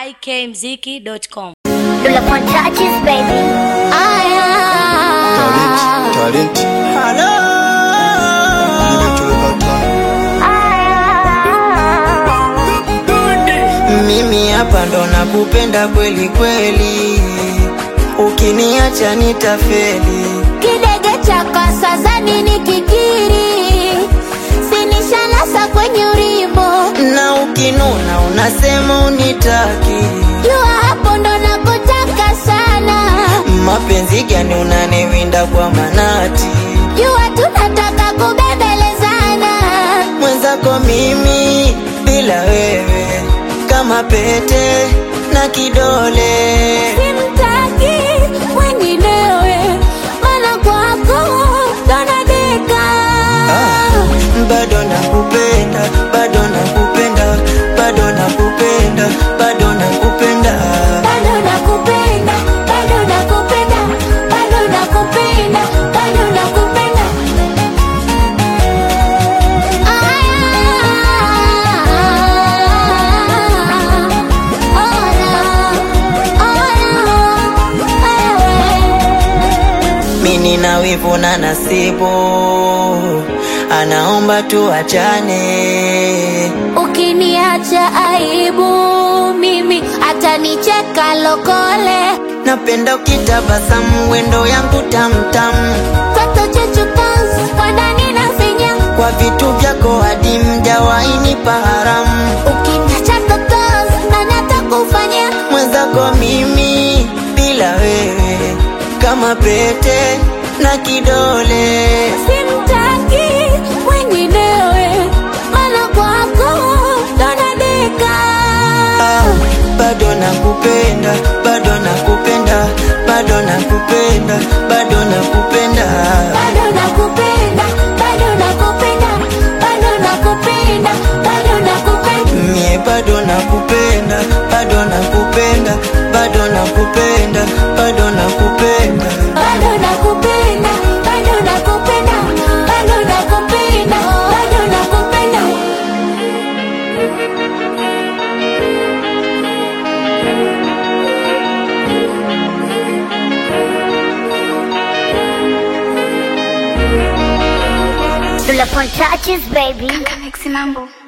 ikmziki.com. Dula Pon touches, baby. Talent, talent. Nimetoweka Mimi hapa ndo nakupenda kweli kweli, ukiniacha nitafeli. Kidege cha kasa za nini kikiri, sinishanasa kwenye urimbo. Na ukinuna unasema unitaki, Jua hapo ndo nakutaka sana, mapenzi gani unaniwinda kwa manati? jua tunataka kubembelezana. Mwenzako mimi bila wewe kama pete na kidole. Simtaki mwenginewe, maana kwako ndo nadeka. bado nakupenda, bado nakupenda, bado nakupenda, bado nakupenda. Bado nakupenda, bado nakupenda, bado nakupenda, bado nakupenda. Mimi na wivu na nasibu, anaomba tuachane. Ukiniacha aibu mimi atanicheka lokole Napenda ukitabasamu, wendo yangu tamtamu, toto chechupas kwa ndani na finya kwa vitu vyako hadi mjawahi nipa haramu. ukiniacha totos na natakufanya Mwenzako mimi bila wewe kama pete na kidole. simtaki mwenginewe mana kwako donadeka Ah, bado nakupenda, bado nakupenda, bado nakupenda, bado nakupenda. bado nakupenda bado nakupenda bado nakupenda bado nakupenda Mie bado nakupenda, bado nakupenda, bado nakupenda, bado nakupenda. bado nakupenda bado nakupenda bado nakupenda bado nakupenda Dula Pon touches, baby. Mixi mambo